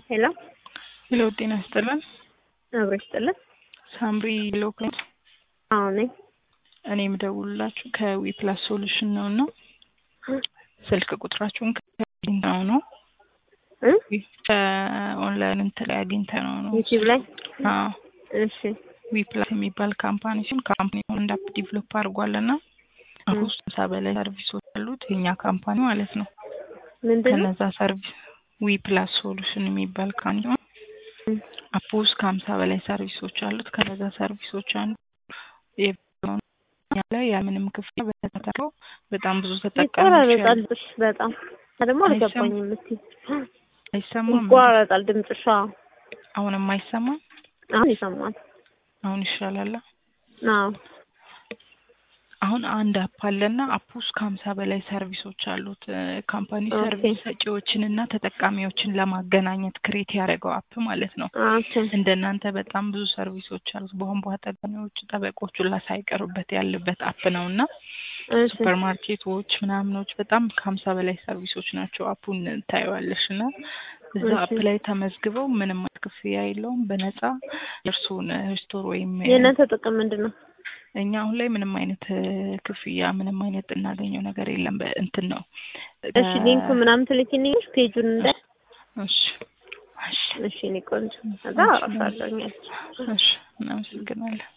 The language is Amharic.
ሄሎ ሄሎ ጤና ይስጥልን። አብሮ ይስጥልን። ሳምሪ ሎክ አዎ ነኝ። እኔ የምደውልላችሁ ከዊ ፕላስ ሶሉሽን ነው እና ስልክ ቁጥራችሁን ከአግኝተነው ነው እ ከኦንላይን እንትን ላይ አግኝተነው ነው። ዩቲዩብ ላይ አዎ እሺ ዊ ፕላስ የሚባል ካምፓኒ ሲሆን ካምፓኒ አንድ አፕ ዲቨሎፕ አድርጓል እና አሁን ሃምሳ በላይ ሰርቪሶች አሉት የኛ ካምፓኒ ማለት ነው። ምንድን ነው? ከነዛ ሰርቪስ ዊ ፕላስ ሶሉሽን የሚባል ካምፓኒ እም፣ አፕ ውስጥ ከሀምሳ በላይ ሰርቪሶች አሉት። ከነዛ ሰርቪሶች አንዱ የሆነው እኛ ላይ ያለምንም ክፍያ በተከታተለው በጣም ብዙ ተጠቃሚዎች ይቆራረጣል ያሉ ድምፅሽ በጣም ደግሞ አልገባኝም። እስኪ አይሰማም? ይቆራረጣል ድምፅሽ። አዎ አሁንም አይሰማም? አሁን ይሰማል። አሁን ይሻላል። አዎ አሁን አንድ አፕ አለና አፕ ውስጥ ከሀምሳ በላይ ሰርቪሶች አሉት። ካምፓኒ ኦኬ። ሰርቪስ ሰጪዎችን እና ተጠቃሚዎችን ለማገናኘት ክሬት ያደረገው አፕ ማለት ነው። ኦኬ እንደናንተ በጣም ብዙ ሰርቪሶች አሉት። በቧንቧ ጠጋሚዎች፣ ጠበቆች ሁላ ሳይቀሩበት ያለበት አፕ ነው እና እሺ ሱፐር ማርኬቶች ምናምኖች በጣም ከሀምሳ በላይ ሰርቪሶች ናቸው። አፑን ታየዋለሽ እና እዛ እሺ። አፕ ላይ ተመዝግበው ምንም አይነት ክፍያ የለውም በነፃ የእርስዎን ስቶር ወይም የእናንተ ጥቅም ምንድን ነው? እኛ አሁን ላይ ምንም አይነት እ፣ ክፍያ ምንም አይነት እናገኘው ነገር የለም። በእንትን ነው እሺ ሊንኩ ምናምን ትልኪልኛለሽ ፔጁን እንደ እሺ እሺ እሺ እኔ ቆንጆ ከዛ አወራሻለሁ። እሺ እናመሰግናለን።